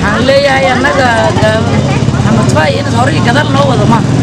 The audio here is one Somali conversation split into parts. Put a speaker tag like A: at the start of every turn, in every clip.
A: waxaan leeyahay annaga maxamed faay inaad hore iyo gadaal noo wado maaha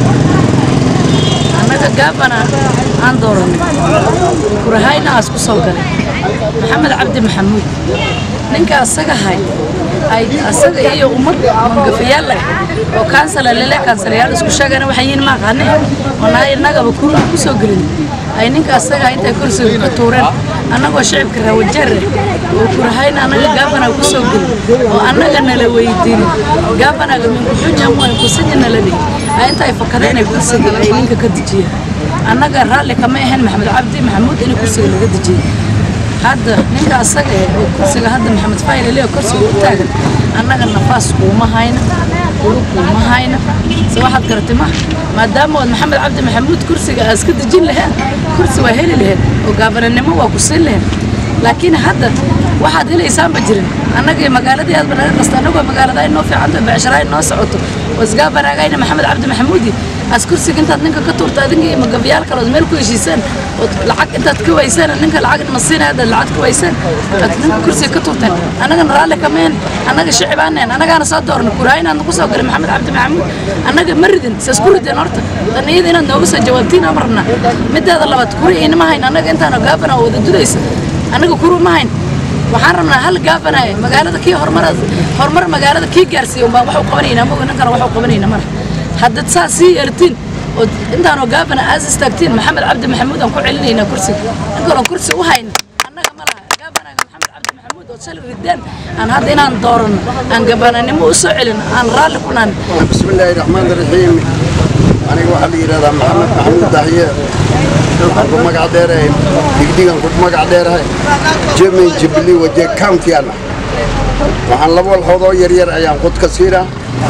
A: annaga gaabana aan dooranay kurahayna aas ku soo galay maxamed cabdi maxamuud ninka asaga hay ay asaga iyo ummad mangafayaal leh oo kaansala lele kaansalayaal isku sheegana waxay yihiin ma aqaane oo naa innagaba ku ku soo gelin ay ninka asaga intay kursiga ka tuureen annagoo shicibka rawajeer oo kurahayna annaga gaabana ku soo gelin oo annaga nala weydiin gaabanaga minku xujan way kusidi nala dhihi ay intay fakadeen ay kursiga ay ninka ka dejiyeen annaga raalli kama ahayn maxamed cabdi maxamuud in kursiga laga dejiyey hadda ninka asaga eh oo kursiga hadda maxamed fayle leo kursiga u taagan annaga nafaas kuuma hayna ulu kuuma hayna se waxaad garatay ma maadaama waad maxamed cabdi maxamuud kursiga aas ka dejin lahayd kursi waa heli lahayd oo gaabananimo waa ku siin lahayd laakiin hadda waxaad helaysaanba jirin annagii magaaladii aadba naga qasta annagoo magaalada ay noo fiicanto becshara ay noo socoto wasgaabanaagayna maxamed cabdi maxamuudi as kursiga intaad ninka ka tuurta adinka iyo magabayaal kale ood meel ku heshiisaan ood lacag intaad ka waysaan ninka lacag masiinaya haddaad lacag ka waysaan aad ninka kursiga ka tuurteen annagana raalli kameen annaga shicibaanen annagaana soo doorna kuraayin aad nagu soo galay maxamed cabdi maxamuud annaga ma ridin saas ku rideen horta tan iyada inaad nooga soo jawaabtiin ama rabnaa mideeda labaad kuri inama hayn annaga intaana gaabana oo wada dudaysa annaga kuru ma hayn waxaan rabnaa hal gaabanaye magaalada kii horumar horumar magaalada kii gaarsiiya umbaan wax u qabanayna moga ninkana wax u qabanayna mara haddaad saas sii yeeltiin oo intaanoo gaabana aas istaagtiin maxamed cabdi maxamuud aan ku celinaynaa kursiga ninkaloo kursi u hayna annaga ma laha gaabanaga maxamed cabdi maxamuud oo shalay ridaan aan hadda inaan dooranno aan gabananimo u soo celin aan raalli ku naan
B: بسم الله الرحمن الرحيم aniga waxaa la yidhahdaa maxamed maxamuud dahye waxaan ku magac dheerahay digdigan ku magac dheerahay jemin jibli waje countyana waxaan laba walxoodoo yaryar ayaan qod ka siinaa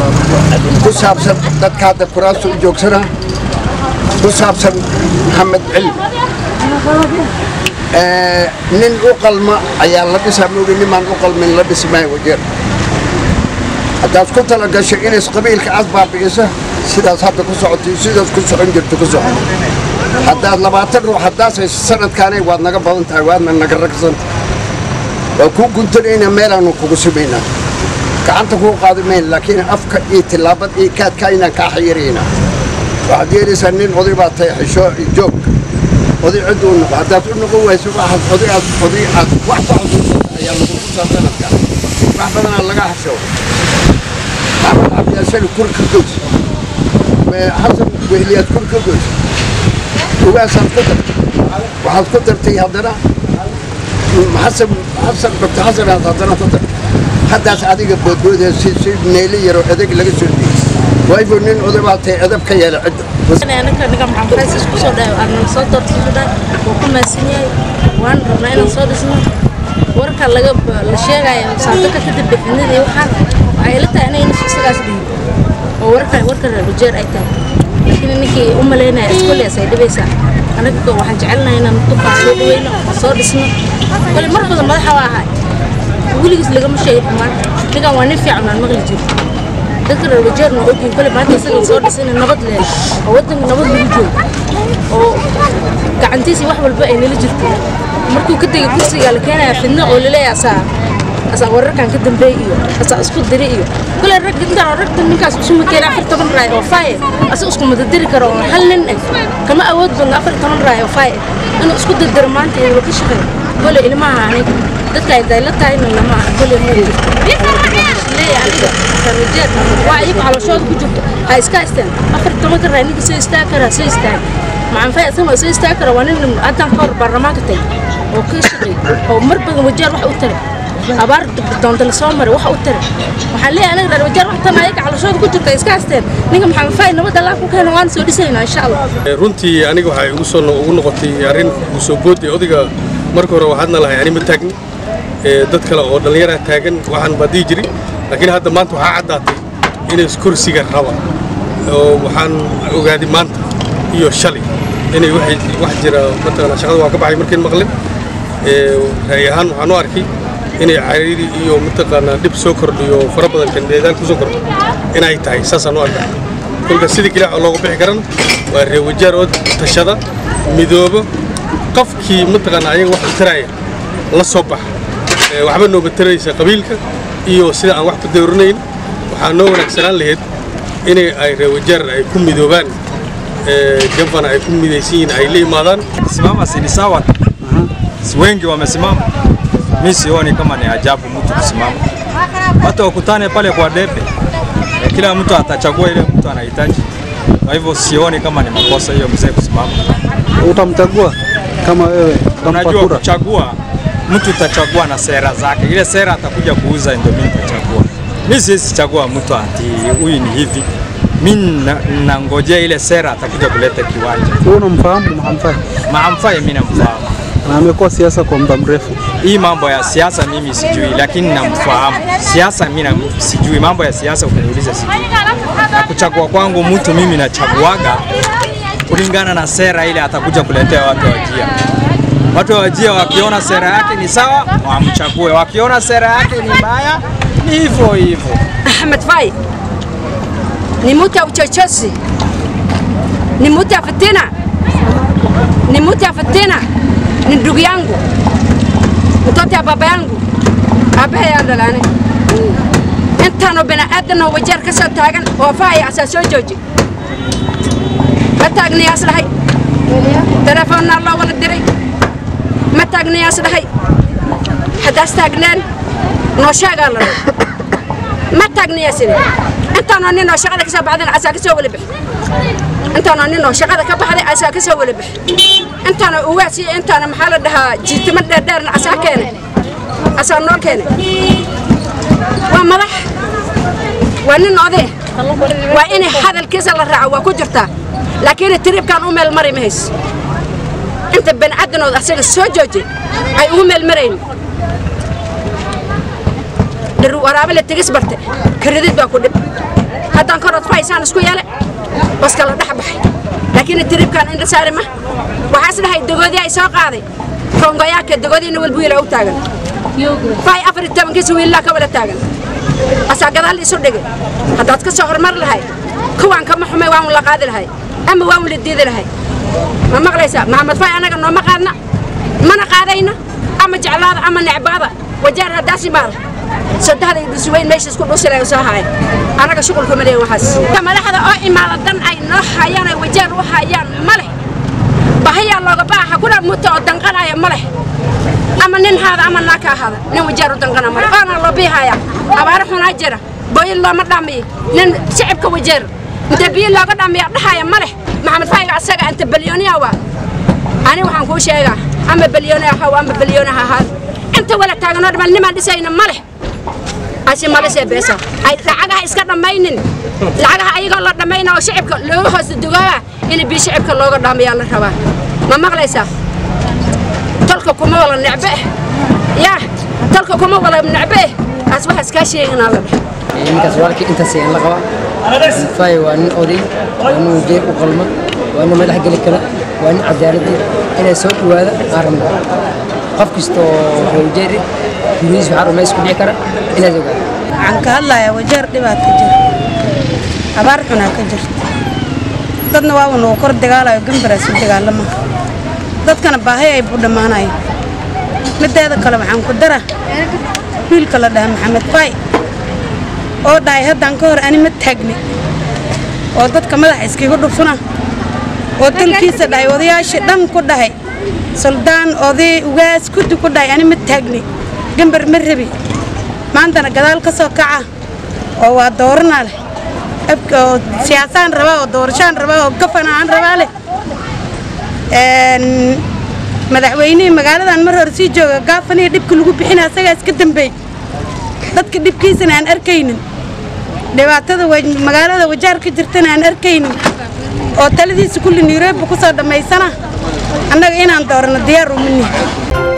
B: ku saabsan dadka hadda kuraasta u joogsana ku saabsan maxamed cilmi nin u qalma ayaa la dhisaa moogi nimaan u qalmin la dhismaayo wajeer haddaad ku tala gasho inays qabiilka aad baabi'isa sidaas hadda ku socotay sidaas ku socon jirto ku soco haddaad labaatan ruux haddaas hayso sanadkaanay waad naga badan tahay waadna naga ragsanta waa kuu guntanayna meelaanu kugu sumaynaa gacanta kuu qaadi mayn laakiin afka iyo tillaabad iyo kaadka inaan kaa xayiraynaa waxaad yeelaysaa nin oday baa tahay xisho iyo joog oday cid uu noqo haddaad u noqon wayso waxaad oday aad oday aad wax ku xasuusata ayaa lagu tusaa sanadkan wax badanaa laga hasho maxamed cabdiyaashani kur ka goys xasan wehliyaad kur ka goys ugaasaad ku dartay waxaad ku dartay haddana xasan xasan doctor xasanaad haddana ku dartay haddaas adiga boodboodee si si neeli yaroo edeg laga soo dhigay waybu nin oday baa tahay edab ka yeela cidda
C: ninka ninka maxamed faysis ku soo dhaay aan soo doortay wuu ku maasan yahay waan rabnaa inaan soo dhisno warka laga la sheegayo saadaka kadib bixinada iyo waxaan waxay ila tahay inay nafsi isagaas dhihin oo warka warka rajeer ay tahay laakiin ninkii u malaynaya iskooliyaas ay dhibaysaa anaga waxaan jecelnahay inaan dukaan soo dhaweyno oo soo dhisno kole mar badan madaxa waa ahay weligiis lagama sheegay xumaan ninkan waa nin fiican aan maqli jiro dadka reer wajeerna waa ogyihin kole maanta isaga soo dhisayna nabad leh oo waddanka nabad lagu joogo oo gacantiisa wax walba ay nala jirto markuu ka tegay kursiga la keenaya fidno oo laleeyahay asaa asaa wararkan ka dambeey iyo asaa isku diri iyo kole rag intaan ragta ninkaas isuma keena afar toban raay oo faaye asa isku madadiri karo oo hal nin eh kama awood badna afar toban raay oo faaye inuu isku dardaro maanta iyo ka shaqeeyo kole ilmaha aniga dadka ay dayla tahayna lama kole ma jirto leeyahay aniga rajeer waa iyagu calooshooda ku jirto ha iska istaan afar tobanka raay ninka soo istaagi karaa soo istaag maxaan fay asagoo soo istaagi kara waa nin haddaan ka hor baarlamaanka tagay oo ka shaqeey oo mar badan wajeer wax u taray abaar doonta la soo maray wax u taray waxaan leeyahay anaga reer wajeer wax tan ayaga calooshooda ku jirta iska istaan ninka maxaan fay nabadda allah ku keena waan soo dhisaynaa insha allah
D: runtii aniga waxay ugu soo ugu noqotay arrin ugu soo boodday odayga marka hore waxaadna lahay ani ma taagni dad kale oo dhallinyaraa taagan waxaan baa dihi jirin laakiin hadda maanta waxaa caddaatay inay kursiga raba oo waxaan ogaaday maanta iyo shalay inay wax jira mataqana shaqada waa ka baxay markayn maqlin ra'yi ahaan waxaan u arkay inay cariiri iyo mataqaanaa dhib soo kordhiyo fara badan kandeedaal ku soo kordho inay tahay saasaan u arkaa kolka sidii keliya oo looga bixi karana waa reer wajaar oo tashada midoobo qofkii mataqaanaa ayaga wax u taraya la soo baxa waxba nooga taraysa qabiilka iyo sida aan wax ku dawranayn waxaa noo wanaagsanaan lahayd inay ay reewajeer ay ku midoobaan gavana ay ku midaysan yihiin ay la imaadaan
E: Simama si ni sawa. Si wengi wamesimama. Mimi sioni kama ni ajabu mtu kusimama. Watu wakutane pale kwa debe. E, kila mtu atachagua ile mtu anahitaji. Kwa hivyo sioni kama ni makosa hiyo mzee kusimama.
F: Utamchagua kama wewe utampa
E: Unajua
F: kura?
E: kuchagua mtu utachagua na sera zake. Ile sera atakuja kuuza ndio mimi nitachagua. Mimi siwezi chagua mtu ati huyu ni hivi. Mimi na- nangojea ile sera atakuja kuleta kiwanja.
F: Wewe unamfahamu Mahamfai?
E: Maamfai mimi namfahamu.
F: Na amekuwa siasa kwa muda mrefu.
E: Hii mambo ya siasa mimi sijui, lakini namfahamu. Siasa mimi na- sijui, mambo ya siasa ukiniuliza sijui. Na kuchagua kwangu mtu mimi nachaguaga kulingana na sera ile atakuja kuletea watu wa Wajia. Watu wa Wajia wakiona sera yake ni sawa, wamchague. Wakiona sera yake ni mbaya, ni hivyo hivyo.
G: Ahmed Fai ni mtu ya uchochezi, ni mtu ya fitina, ni mtu ya fitina, ni ndugu yangu, mtoto ya baba yangu, aabbahay yaa dhalaane intaanoo bini'aadan oo wajeer ka soo taagan oo Fai asaa soo jooji ma taagnayaas dhahay telefoonnaa loo wada diray ma taagnayaas dhahay haddaas taagneen noo sheegaa la dhahay ma taagnayaasine intaanoo nin oo shaqada ka soo baxdayna asaa ka soo wala bixi intaanoo nin oo shaqada ka baxday asaa ka soo wala bixi intaanoo uwaas iyo intaana maxaa la dhahaa jiitimo dheerdheerna asaa keene asaa noo keene waa madax waa nin oday waa in hadalkiisa la raaco waa ku jirtaa laakiin tiriibkaan u meel mari mahays inta bani'aadanood asaga soo joojay ay ugu meel marayn dhir waraabe la tegis barte karidid baa ku dhib haddaan korod fahaysaan isku yeele baska la dhex baxay laakiin tiriibkaan indha saari ma waxaas dhahay dogoodii ay soo qaaday kongoyaaka dogoodiina walba wiila u taagan fahay afar iyo tobankiisa wiilaa ka wada taagan asaa gadaal isu dhigay haddaad ka soo hormar lahay kuwaan kama xumay waan la qaadi lahay ama waan la diidi lahay ma maqlaysaa maxamed fay anaga nooma qaadna mana qaadayna ama jeclaada ama necbaada wajaar haddaas imaada saddexda iyo dhusuweyn meesha isku dhusilay soo haay anaga shuqulka ma leeyin waxaas ka madaxda oo imaada dan ay noo hayaan ay wajaar u hayaan ma leh bahayaa looga baaxa kuna muta oo danqanaya ma leh ama nin haada ama naa ka ahaada nin wajaar u danqana male oona loo biihaya abaaro xunaa jira booyin looma dhamiyo nin shicibka wajeer inta biyo looga dhamiya dhahaya ma leh maxamed fayga asaga inta balyooniya waa ani waxaan kuu sheegaa ama balyooni ahaw ama balyooni ha ahaad inta wala taaganoo dhamal nimaan dhisayna ma leh asi malisee beesa ay lacagaha iska dhammaynin lacagaha ayagoo la dhammayna oo shicibka looga hoos dugooba in biyo shicibka looga dhamiyaa la rabaa ma maqlaysaa tolka kuma wala necbe yaa tolka kuma wala necbe as waxaas kaa sheeginaa la dheh
H: ninkaas walaalkii intaas ayaan la qabaa fay waa nin oday waa nin wajeer u qalma waa nin madax geli kara waa nin cadaaladii inay soo dhawaada aan rabno qof kasta oo reerjeeri gurihiis waxaa rumays ku dhici kara inaad ogaado
I: waxaan ka hadlayaa wajeer dhibaat ka jira abaar xunaa ka jirta dadna waa uu kor dagaalayo gambaraas u dagaalama dadkana baahay ay buu dhammaanayo mideeda kale waxaan ku dara wiilka la dhaha maxamed fay oo dhahay haddaan ka hor ani ma taagni oo dadka madaxa iskiga dhufuna oo dalkiisa dhahay odayaashii dhan ku dhahay suldaan oday ugaas kuddi ku dhahay ani ma taagni gambar ma rabi maantana gadaal ka soo kaca oo waa doorana leh abka oo siyaasaan rabaa oo doorashaan rabaa oo gafana aan rabaa leh een madaxweynihii magaaladan mar hore sii jooga gaafanihi dhibka lagu bixina asagaa iska dambeey dadka dhibkiisana aan arkaynin dhibaatada wa- magaalada wajaar ka jirtana aan arkaynin oo taladiisa kulli nairobi ku soo dhammaysana annaga inaan doorano diyaar uma nihin